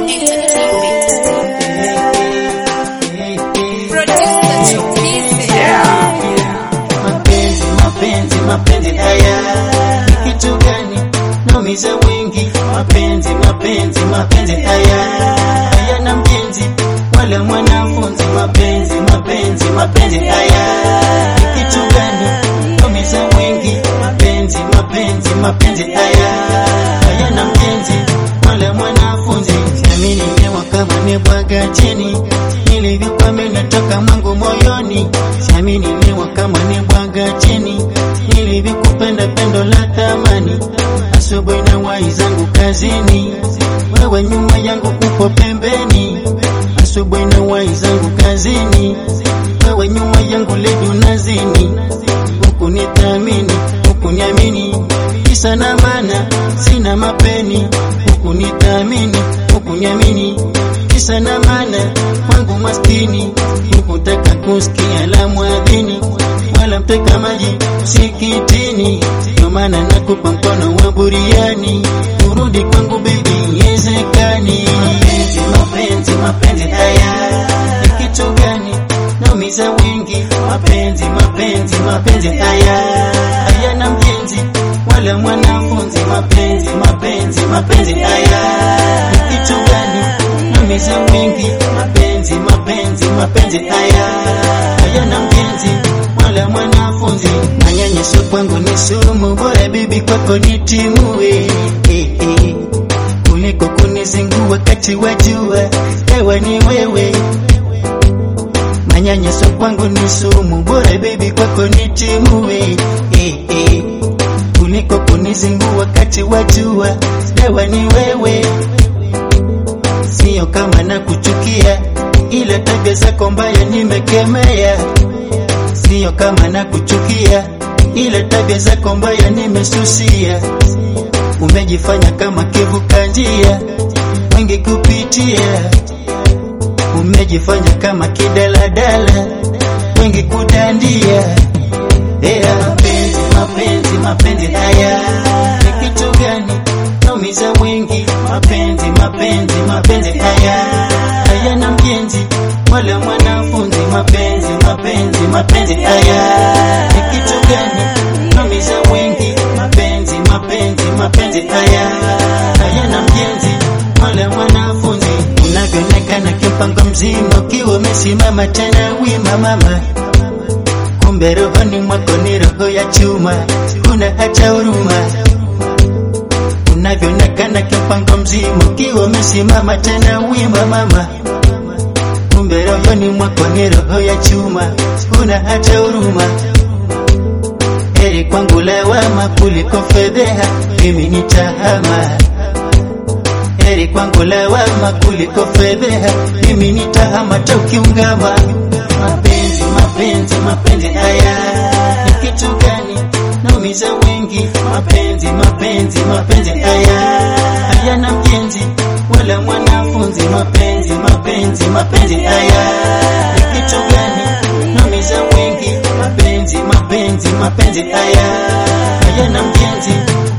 Mapenzi, mapenzi, mapenzi haya ni kitu gani? Naumiza wengi. Mapenzi, mapenzi, mapenzi haya hayana mjenzi wala mwanafunzi. Mapenzi, mapenzi, mapenzi haya ni kitu gani? Naumiza wengi. Mapenzi, mapenzi, mapenzi haya hayana mjenzi wala mwanafunzi. Siamini nyewa kama nebwaga chini nilivyokwame natoka mwangu moyoni. Siamini nyewa kama nebwaga chini nilivyokupenda pendo la thamani. Asubuhi na wai zangu kazini, wewe nyuma yangu upo pembeni. Asubuhi na wai zangu kazini, wewe nyuma yangu ledu nazini. Huku nithamini, huku niamini, kisa na maana sina mapeni. Huku nithamini, huku niamini, kisa na maana kwangu maskini. Hukutaka kusikia la mwadhini wala mteka maji msikitini, ndio maana nakupa mkono wa buriani, urudi kwangu baby, yezekani. Mapenzi, mapenzi, mapenzi haya ni kitu gani? Naumiza wengi. Mapenzi, mapenzi, mapenzi haya hayana mjenzi wala mwanafunzi. Mapenzi, mapenzi, mapenzi haya ni kitu gani? Naumiza wengi. Mapenzi, mapenzi, mapenzi haya hayana mjenzi wala mwanafunzi. Manyanyaso kwangu ni sumu, bora bibi kwako nitimue eh, eh. kuliko kunizingua wakati wa jua, ewe ni wewe. Manyanyaso kwangu ni sumu, bora bibi kwako nitimue eh, eh. kuliko kunizingua wakati wa jua, ewe ni wewe. Sio kama na kuchukia, ila tabia zako mbaya nimekemea sio kama na kuchukia, ila tabia zako mbaya nimesusia. Umejifanya kama kivuka njia, wengi kupitia. Umejifanya kama kidaladala, wengi kudandia. Ea, mapenzi, mapenzi, mapenzi haya ni kitu gani? Naumiza wengi. Mapenzi, mapenzi, mapenzi haya hayana mjenzi wala mwanafunzi. Mapenzi, mapenzi, mapenzi haya ni kitu gani? Naumiza wengi. Mapenzi, mapenzi, mapenzi haya hayana mjenzi wala mwanafunzi. Unavyoonekana kimpango mzima, ukiwa umesimama tena wima mama kumbe rohoni mwako ni roho ya chuma, una hata huruma. Unavyoonekana kimpango mzima, ukiwa umesimama tena wima mama, kumbe rohoni mwako ni roho ya chuma, una hata huruma. Heri kwangu lawama kuliko fedheha, mimi nitahama. Heri kwangu lawama kuliko fedheha, mimi nitahama tokiungama. Mapenzi, mapenzi, mapenzi haya ni kitu gani? Naumiza wengi. Mapenzi, mapenzi, mapenzi haya hayana mjenzi wala mwanafunzi. Mapenzi, mapenzi, mapenzi haya ni kitu gani? Naumiza wengi. Mapenzi, mapenzi, mapenzi haya hayana mjenzi